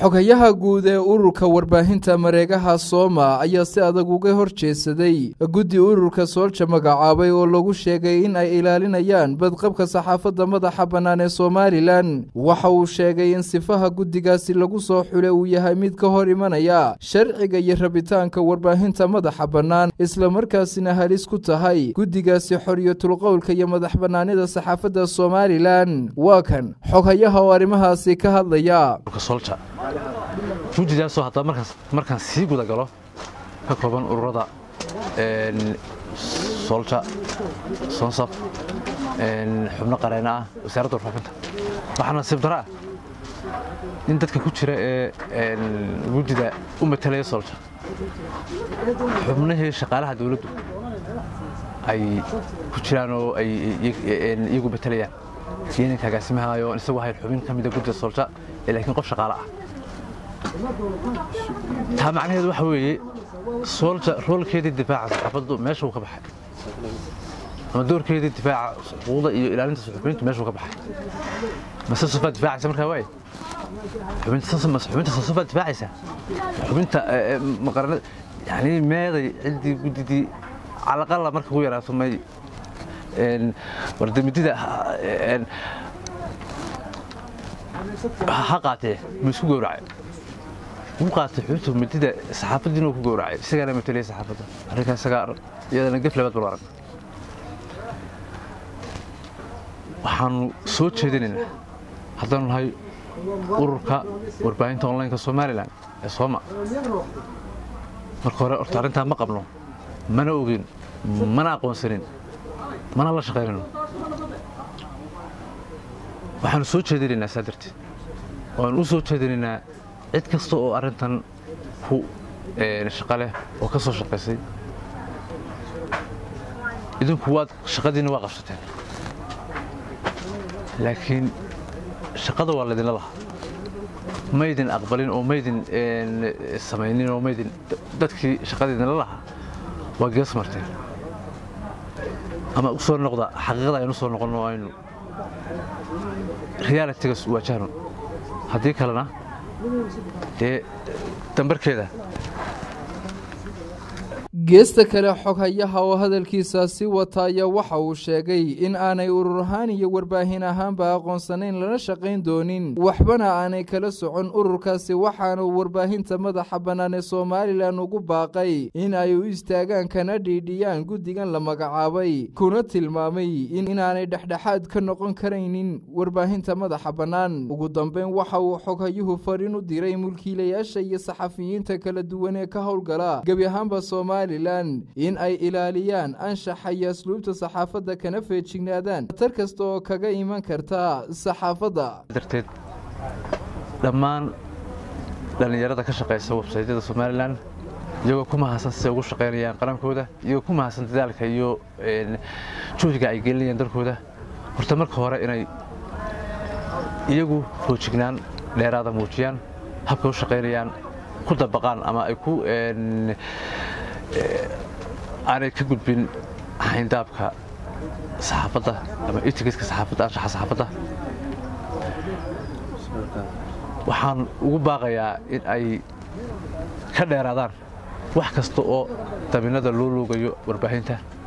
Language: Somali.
xogayaha guud ee ururka warbaahinta mareegaha sooma ayaa si adag uga hor jeesaday guddi ururka soolja magacaabay oo lagu sheegay in ay ilaalinayaan badqabka saxaafadda madaxa bannaan ee somalilan waxa uu sheegay in sifaha guddigaasi lagu soo xulay uu yahay mid ka hor imanaya sharciga iyo rabitaanka warbaahinta madaxa bannaan islamarkaasina halis ku tahay guddigaasi xoriyatulqowlka iyo madax bannaanida saxaafadda somalilan waa kan xoghayaha oo arrimahaasi ka hadlaya gudidaasoo haddaba markaas markaan sii guda galo ka kooban ururada soolja soonsaf xubno qareena ah wasaaradda warfaafinta waxaa nasiib daro ah in dadka ku jira ee guddida u matalaya soolja xubnihii shaqaalaha dawladdu ay ku jiraan oo ay iyagu matalayaan iyo ninka agaasimahayo isagu ahayn xubin ka mida guddida soolja ee laakiin qof shaqaale ah taa macnaheedu waxa weeye soolja roolkeedii difaaca saxaafaddu meeshuu ka baxay ama doorkeedii difaaca xuquuqda iyo ilaalinta suxufiyiintu meeshuu ka baxay mase sofaa difaacaysa markaa waaye xubinta sosofaa difaacaysa xubinta maqarana yani meeday ciddii guddidii calaqala marka ku yaraato may wardamidida ha qaatee ma isku gowracay wuu qaatay xubinta midida saxaafaddiina ku gowracay isagaana matalaya saxaafadda arrinkaa isagaa iyadana gef labaad bal arag waxaanu soo jeedinaynaa haddaanu nahay ururka warbaahinta onlineka somalilan ee sooma marka hore horta arrintaa ma qabno mana ogin mana aqoonsanin mana la shaqaynayno waxaanu soo jeedinaynaa saa darteed waanu u soo jeedinaynaa cid kasta oo arrintan ku shaqa leh oo ka soo shaqaysay idinku waad shaqadiinna waa qabsateen laakiin shaqada waa laydinla lahaa maydin aqbalin oo maydin samaynin oo maydin dadkii shaqadiidinla lahaa waa gees marteen ama u soo noqda xaqiiqada aynu soo noqonno aynu realitiga waajahno haddii kalena dee dambarkeeda geesta kale xoghayaha oo hadalkiisaasi wata ayaa waxa uu sheegay in aanay urur ahaan iyo warbaahin ahaanba aqoonsanayn lana shaqayn doonin waxbana aanay kala socon ururkaasi waxaanu warbaahinta madaxa bannaan ee somalilan ugu baaqay in ay u istaagaan kana dhiidhiyaan guddigan la magacaabay kuna tilmaamay inaanay dhexdhexaad ka noqon karaynin warbaahinta madaxa bannaan ugu dambeyn waxa uu xoghayuhu fariin u diray mulkiilayaasha iyo saxafiyiinta kala duwan ee ka howlgala gebi ahaanba somalia in ay ilaaliyaan anshaxa iyo asluubta saxaafadda kana feejignaadaan khatar kasta oo kaga iman karta saxaafadda darteed dhammaan dhallinyarada ka shaqaysa websaytyada somalilan iyagoo ku mahadsan siday ugu shaqaynayaan qarankooda iyagoo ku mahadsan dadaalka iyo juhdiga ay gelinayaan dalkooda horta marka hore inay iyagu foojignaan dheeraada muujiyaan habkay u shaqaynayaan ku dabaqaan ama ay ku aanay ka gudbin hayndaabka saxaafadda ama itigiska saxaafadda anshaxa saxaafadda waxaan ugu baaqayaa in ay ka dheeraadaan wax kasta oo daminada loo loogayo warbaahinta